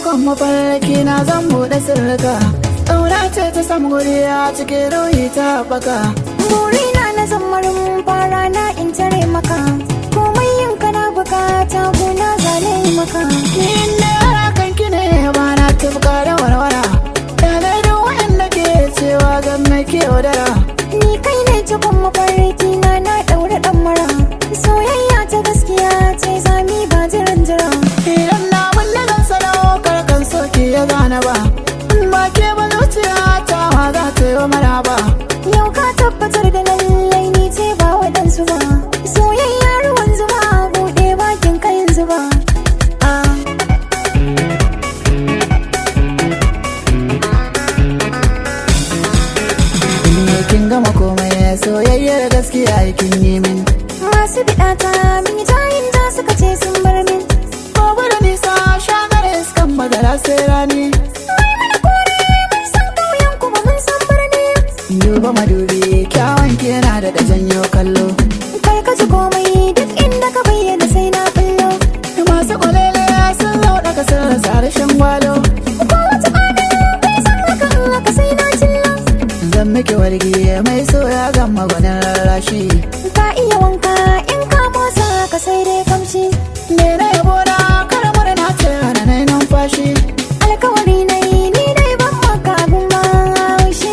cikon mafarki na zan buɗe sirrika ƙauna ce ta samu guri a cikin ruhi ta baka burina na zammarin fara na in tare maka komai yin kana bukata gona zane maka inda yara kanki ne ba na tufka da warwara da duk wanda ke cewa gan mai ke wadara ni kai ne cikon mafarki na na ɗaure ɗan mara soyayya ta gaskiya ce zami ba jiran jira idan na mun da zan sadaukar kan soki ya gane ba in ba ke ba zuciya ta ma za ta yi wa maraba yau ka tabbatar da lallai ni ce ba waɗansu ba soyayya ruwan zuba buɗe bakin kayan zuba ah. Ne kin gama komai soyayyar gaskiya kin yi min masu biɗata min yi tayin da suka ce sun bar min Gobe da nisa shagar iskan madara sai rani Mai mana kore mun san ƙauyen kuma mun san birni Duba madubi kyawun ki yana da da janyo kallo Kai ka ji komai duk inda ka bayyana sai na bullo Masu kwalele sun lauɗa kasar rasa harshen gwalo Ko wata ƙwana bai san haka in haka sai na cilla Zan miki wargi mai soya gama gwanin rarrashi Ka iya wanka in ka motsa ka sai dai kamshi Me na yabo na karamar na ce hana na numfashi Alkawari na yi ni dai ban maka abin maushi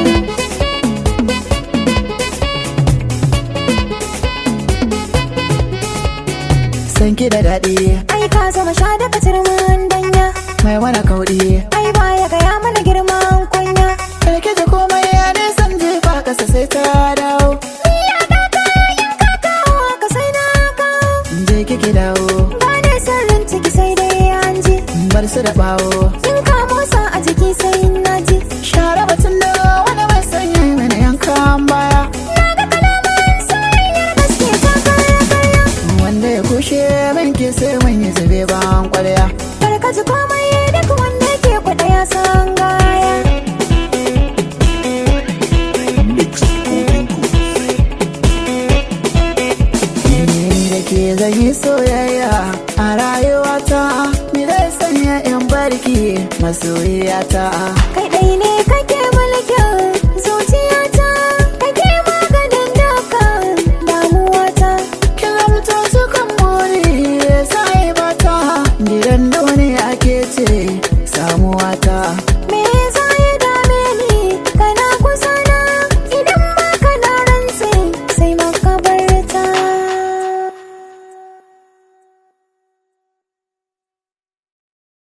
San ki da daɗi Ai ka zama sha daga turmin danya mai wani kauɗi Ai baya gaya mana girman kunya Karki ji komai ya nisan jefa ƙasa sai ta dawo Ni a daka in ka kawo ka sai na kawo Je kiki dawo Ba ne sirrin ciki sai dai an ji bar su da bawo In ka motsa a jiki sai na ji Share batun da wani mai sanya mini yankan baya Na ga kalaman soyayyar gaske ta kaya kaya Wanda ya kushe min ki sai mun yi zube ban kwarya Barka ji komai duk wanda ke kwaɗa ya san gaya Ni da ke zan yi soyayya a rayuwata Ni zai sanya in barki masoyiyata Kai ɗai ne